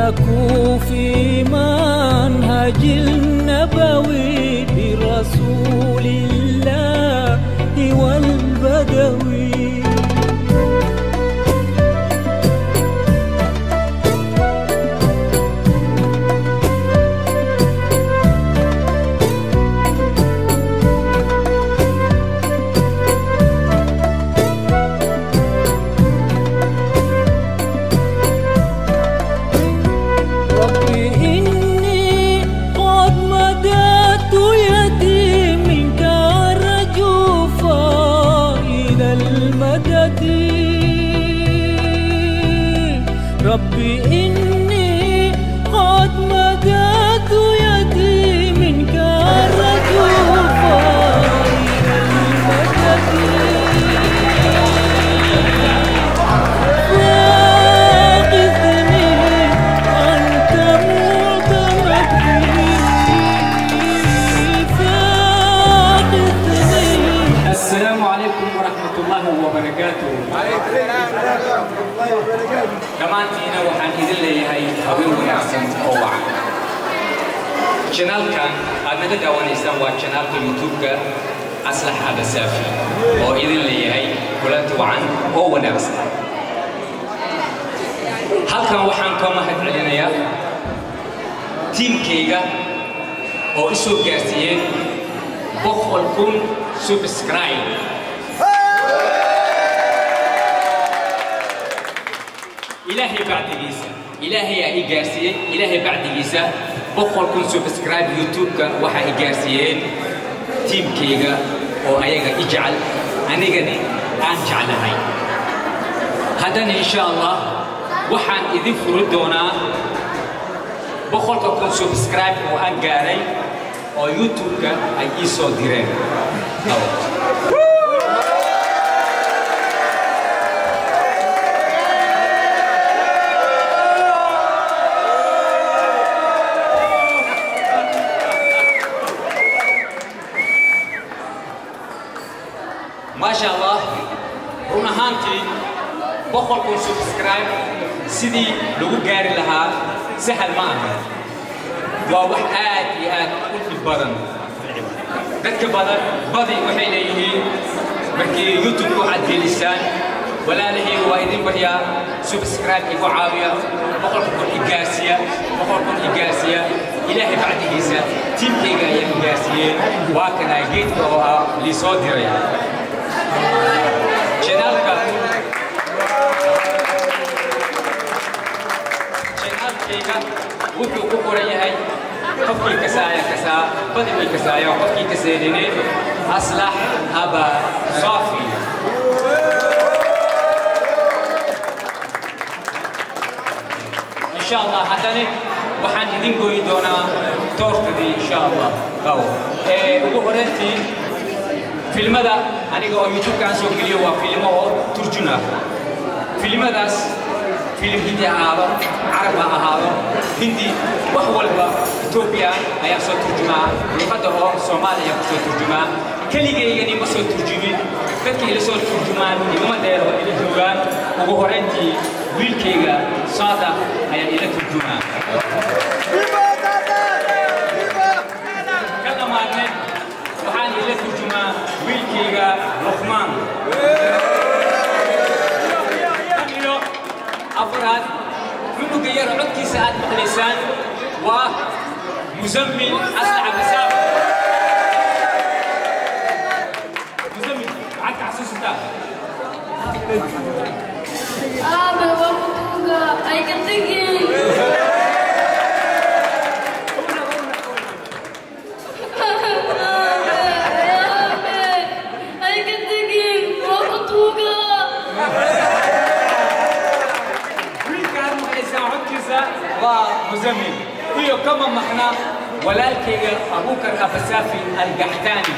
سلكوا في منهج النبوي برسول الله والبدوي رب إني قد مددت يدي منك أرجو فائد المدد رب إني قد مددت يدي منك أرجو فائد المدد فاقذني أنت معتمدي فاقذني السلام عليكم ورحمة الله وبركاته dhammaantiina waxaan idin leeyahay habeen wanaagsan oo wacan janaalkan aad naga daawanaysaan waa janaalka youtube-ka aslax abasaafi oo idin leeyahay kulanti wacan oo wanaagsan halkan waxaan ka mahad celinayaa tiimkayga oo i soo gaarsiiyeen boqol kun subscribe ilaahay bacdigiisa ilaahay aa i gaarsiiyey ilaahay bacdigiisa boqol kun subscribe youtube-ka waxaa i gaarsiiyeen tiimkayga oo ayaga i jecel anigani aan jeclahay haddana insha allah waxaan idin furi doonaa boqolka kun subscribe oo aan gaaray oo youtube-ka ay ii soo direen Labo. maasha allah run ahaantii boqol kun subscribe sidii lagu gaari lahaa sahal ma aha waa wax aad iyo aad u dhib badan dadka badan badi waxay leeyihiin markii youtube-ku aad gelisaan walaalahii waa idin baryaa subscribe igu caawiya boqolka kun i gaarsiya boqol kun i gaarsiya ilaahay bacdigiisa tiimkayga ayaa i gaarsiiyeen waa kanaa geedka oo ah liisoo diray janaalka janaalkayga wuxuu ku qoran yahay qofkii kasaaya kasaa badi way kasaaya qofkii kaseedine aslax aba saafi insha allah haddana waxaan idin goyi doonaa toortadii insha allah qaw ee ugu horeyntii filmada aniga oo youtube-ka aan soo geliyo waa filmo oo turjun ah filimadaas filim hindi ha ahaado carab ha ahaado hindi wax walba etoobiya ayaa soo turjumaa luqadda oo soomaaliya ku soo turjumaa keligaygani ma soo turjumin dadka ila soo turjumaan igama dheer oo ila joogaan ugu horeyntii wiilkayga saada ayaa ila turjumaa ka dhamaadne waxaan ila turjumaa wiilkayga luqmaan iyo afraad cunuga yar codkiisa aad maqlaysaan waa muzammil asnaca masaab muzammil maxaad ka xasuusataa Aabe, waa kutuuga, ay ka tegin. Aabe, aabe, ay ka tegin, waa kutuuga. wiilka aad maqlaysaan codkiisa waa muzammil iyo kama maqna walaalkayga abukar abasaafi algaxtaani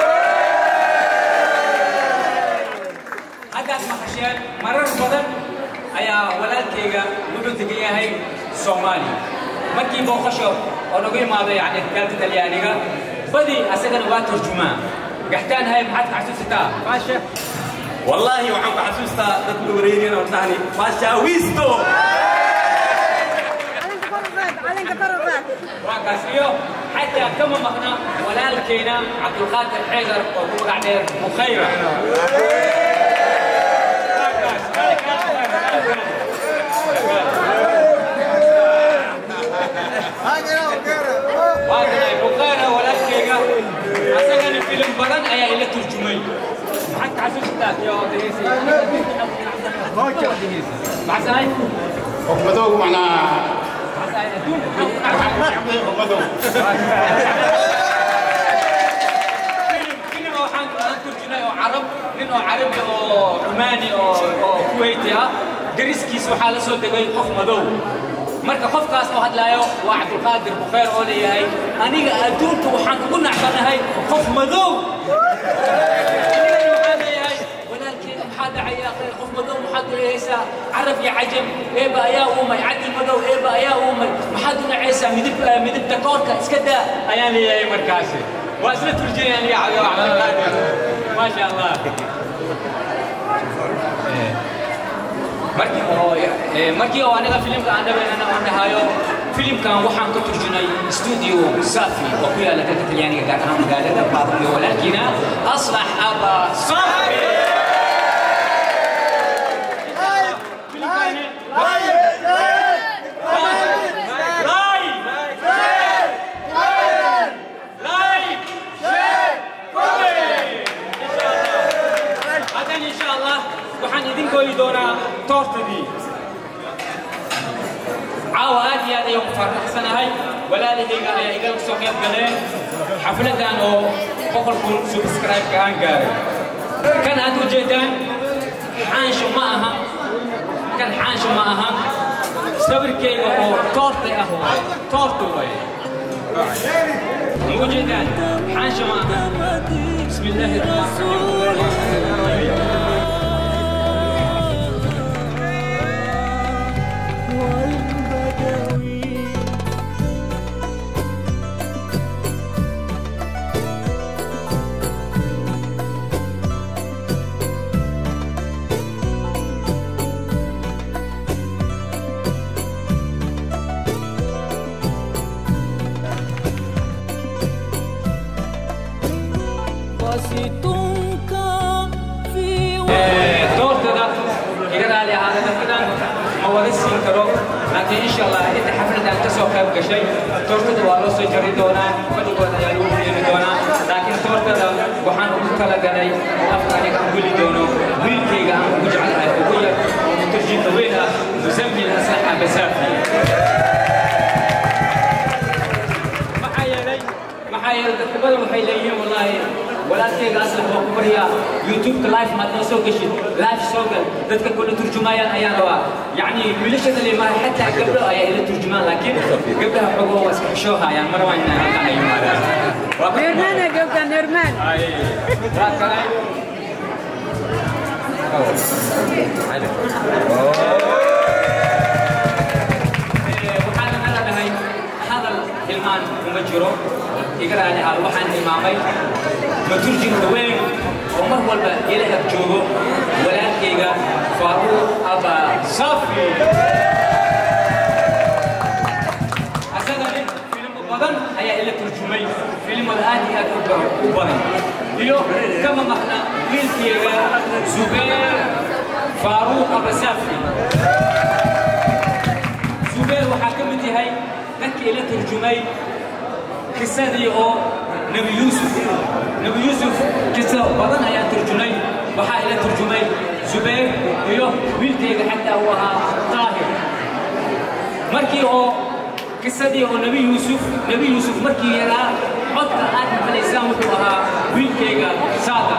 haddaad maqasheen marar badan ayaa walaalkayga wuxuu degan yahay soomaaliya markii booqasho oo nagu imaado yani dalka talyaaniga badi asagana waa turjumaa gaxtaan hay maxaad ka xasuusataa maasha والله وعم بحسوستا دد وريرين ودهني ما شاويستو kama maqna walaalkeena cabdulqaadir xeydar oo ku magac dheer bukhayra waakanahay bukhayra walaalkeyga asagana filim badan ayaa ila turjumay maxaad ka xasuustaa iyo dhegeysi maxaa sahay حكمته معناها حكمته nin oo waxaan aan turjinay oo carab nin oo carabi oo cumaani oo oo kuwayti ah dariskiis waxaa la soo degay qof madow marka qofkaas oo hadlaayo waa cabdulqaadir bukhayr oo leeyahay aniga adduunka waxaan ugu nacsanahay qof madow Anigana waxaan leeyahay walaalkeena maxaa dhacaya qof madow maxaad leehaysaa carab iyo cajam eeba ayaa uumay caddi madow eeba ayaa uumay maxaad u nacaysaa midib midibta koorka iska daa ayaan leeyahay markaasi waa isla turjinaya aniga cabi cabdulqaadir maasha allah markii oo eh, markii oo aniga filimka aan dhaweynana aan dhahayo filimkan waxaan ka turjunay studio safi oo ku yaala dalka talyaaniga gaar ahaan magaalada baaburiyo walaalkiina aslax aba safi hadan insha allah waxaan idin gooyi doonaa toortadii caawa aad iyo aad ayaan ku faraxsanahay walaalahayga ayaa igala soo qayb galeen xafladan oo boqol kun subscribe-ka aan gaaray kan aad u jeedaan xaansho ma aha kan xaansho ma aha sawirkayga oo toorta ah waaye toorta waaye ma u jeedaan xaansho ma aha بسم الله الرحمن الرحيم والبدوي بسيطك في doortada iga raali ahaada dadkadan ma wada siin karo laakiin insha allah inta xafladan ka soo qayb gashay toortada waa loo soo jari doonaa fadhigood ayaa lagu yeeli doonaa laakiin toortada waxaan ugu talagalay afka aniga aan guli doono wiilkayga aan ugu jeclahay ugu yar oo mutarjinka weyn ah musamil aslax abasaafi maxaa yeelay maxaa yeelay dadka badan waxay leeyihiin wallaahi walaalkayga aslax waa ku baryaa youtube-ka live maad noo soo geshid live soo gal dadka kula turjumayaan ayaan rabaa yacni wiilashada leemaha xataa gabdho ayaa ila turjumaan laakiin gabdhaha xogoo waa iska xishoohayaan mar waa inaan halkan ay yimaadaan waa ka Normal ya Gauka, normal. waa kale waxaan nala dhahay hadal ilmaan kuma jiro iga raali ahaal waxaan tilmaamay maturjinka weyn oo mar walba ila ag joogo walaalkayga faaruuq aba safi asagani filimo badan ayaa ila turjumay filimada aad iyo aad u ba- u badan iyo kama maqna wiilkayga zubeer faaruuq aba safi zubeer waxaa ka mid yahay dadkii ila turjumay kisadii oo nebi yuusuf nebi yuusuf kisa badan ayaan turjumay waxaa ila turjumay zubeer iyo wiilkayga xataa uu ahaa taahir markii oo kisadii oo nebi yuusuf nebi yuusuf markii yaraa codka aad maqlaysaan wuxuu ahaa wiilkayga saada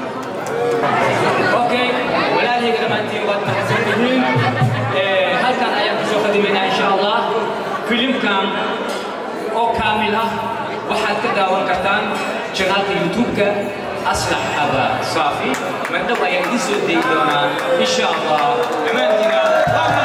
اوكي walaalhay dhammaantiin waad mahadsan tihiin Eh, halkan ayaan kusoo qadimaynaa insha allah filimkan oo kaamil ah waxaad ka daawan kartaan janaalka youtube-ka aslax aba saafi mardhow ayaa idiin soo dayi doonaa insha allah dhammaantiina waa mahadsan